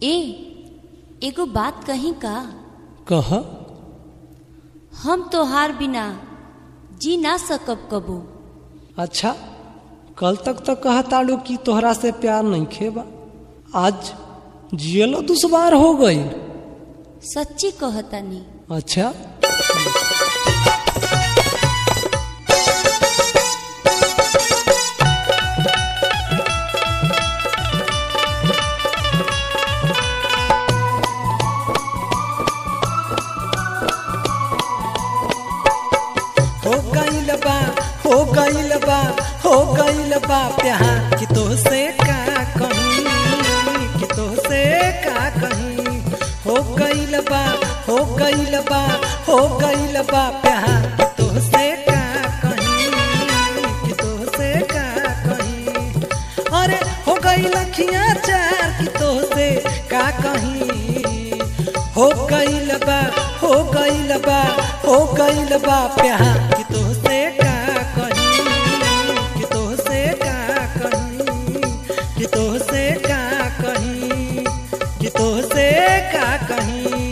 ए एगो बात कही का कह हम तोहार बिना जी ना सकब कबो अच्छा कल तक तो कहताड़ू कि तोहरा से प्यार नहीं खेबा आज जियलो दुश्वार हो गई सच्ची कहतानी अच्छा हो गईल बा हो गईल बा हो गईल बा प्यार कि तो से का कहीं कि तो से का कहीं हो गईल बा हो गईल बा हो गईल बा प्यार कि तो से का कहीं कि तो से का कहीं अरे हो गई लखियां चार कि तो से का कहीं हो गईल बा हो गईल बा हो गईल बा प्यार कि तो से का कहीं कि तो से का कहीं कि तो से का कहीं कि तो से का कहीं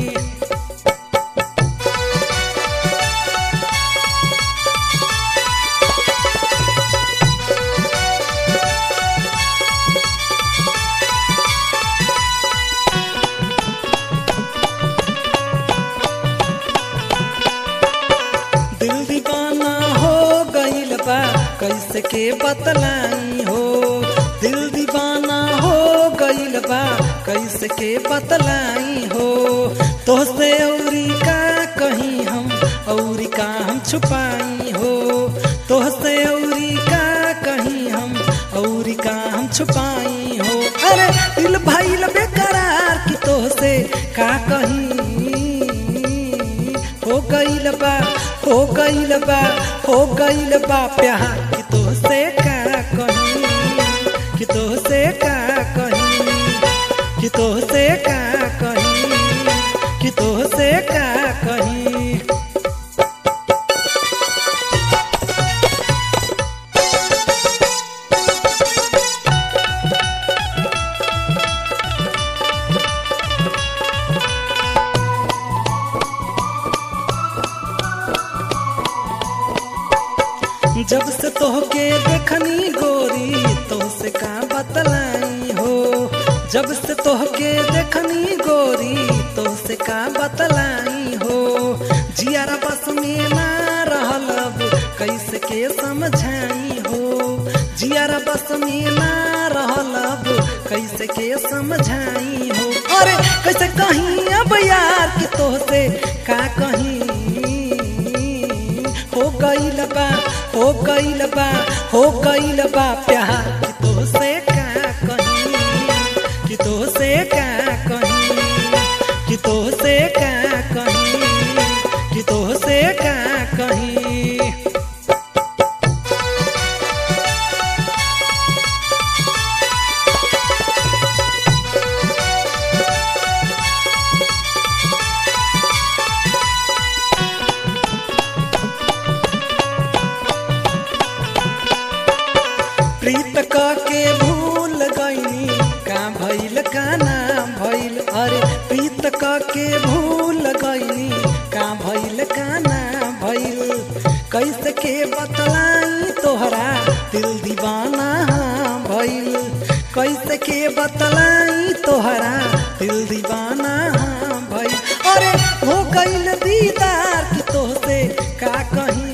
दिल दीवाना हो गईल बा कैसे के बतलाई हो दिल दीवाना हो गईल बा कैसे के बतलाई हो तो से औरी का कहीं हम औरी का हम छुपाई हो तो से औरी का कहीं हम औरी का हम छुपाई हो अरे दिल भइल बेकरार कि तो से का कहीं हो गईल बा हो गईल बा हो गईल बा प्यार कि तो से का कहीं कि तो से का कहीं कि तो से का कहीं कि तो से का कहीं जब से तोहके देखनी गोरी तो से का बतलाई हो जब से तोहके देखनी गोरी तो से का बतलाई हो जियारा बस में ना रहल अब कैसे के समझाई हो जियारा बस में ना रहल अब कैसे के समझाई हो अरे कैसे कहीं अब यार कि तो से का कहीं हो गईल बा हो गईल बा हो गईल बा प्यार कि तो से का कहीं कि तो से का कहीं कि तो से का कहीं कि तो से का कहीं प्रीत क के भूल गईनी का भइल का नाम भइल अरे प्रीत क के भूल गईनी का भइल का नाम भइल कैसे के बतलाई तोहरा दिल दीवाना हाँ भइल कैसे के बतलाई तोहरा दिल दीवाना हाँ भइल अरे हो गईल दीदार कि तोहसे का कहीं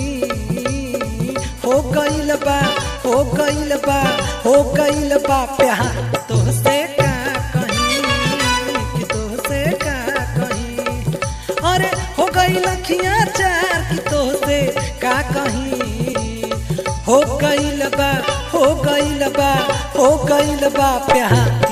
हो गईल बा हो गईल बा हो गईल बा प्यार तोहसे का कहीं कि तोहसे का कहीं अरे हो गई लखियां चार कि तोहसे का कहीं हो गईल बा हो गईल बा हो गईल बा प्यार